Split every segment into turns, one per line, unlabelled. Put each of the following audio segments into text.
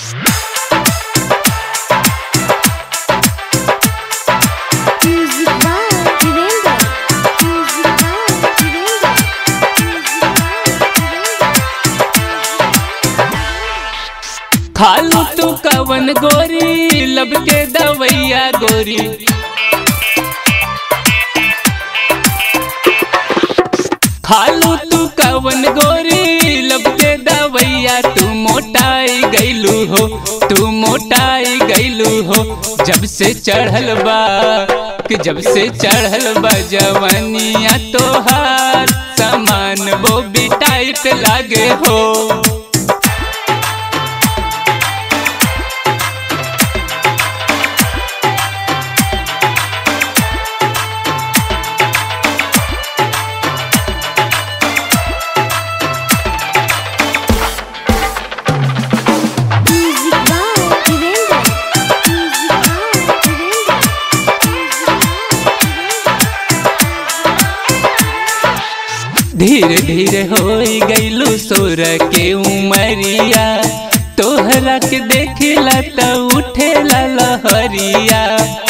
Music by Virender. Music by Virender. Music by
खालू तू कवन गोरी लब के दवैया गोरी खालू तू कवन गोरी लब के दवैया तू मोटाई गैलू हो तू मोटाई गैलू हो जब से चढ़ल बा कि जब से चढ़ल बा जवनिया तोहार सामान वो भी टाइट लागे हो
Music by Virender. Music by Virender.
धीरे धीरे हो गईलू सोर के उमरिया तोहरा के देखेला त उठेला लहरिया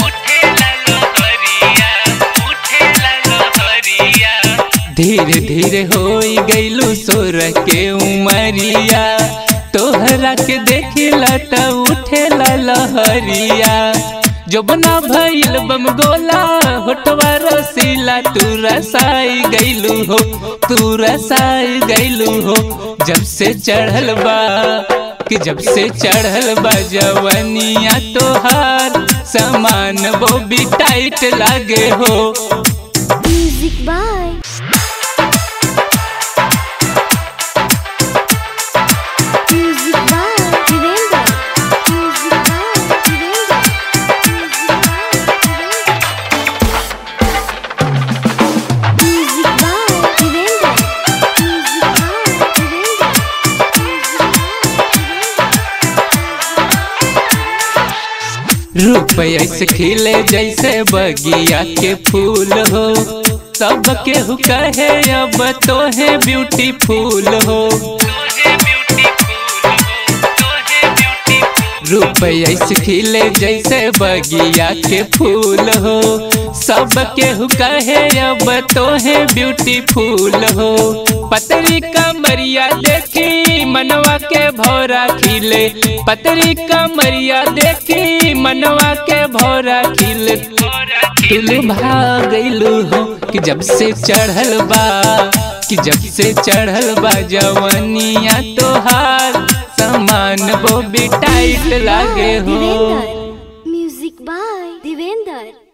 धीरे धीरे हो गईलू सोर के उमरिया तोहरा के देखेला त उठेला लहरिया जोबना भइल बम गोला होठवा रसीला तू रसाई गईलू हो तू रसाई गईलू हो जब से चढ़ल बा कि जब से चढ़ल बा जवनिया तोहार सामान वो भी टाइट लागे हो
Music by Music by Virender. Music by Virender. Music by Virender. Music by Virender.
रूप ऐसे खिले जैसे बगिया के फूल हो सबके हु कहे अब तो है ब्यूटीफुल हो रूप ऐसे खिले जैसे बगिया के फूल हो सबके हु कहे अब तो है ब्यूटीफुल हो पतरी कमरिया देखी मनवा के भौरा खिले पतरी कमरिया देखी मनवा के भौरा खिले तुल भागलू हो कि जब से चढ़ल बा कि जब से चढ़ल बा जवनिया तोहार सामान वो भी टाइट लागे हो
Music by Divender.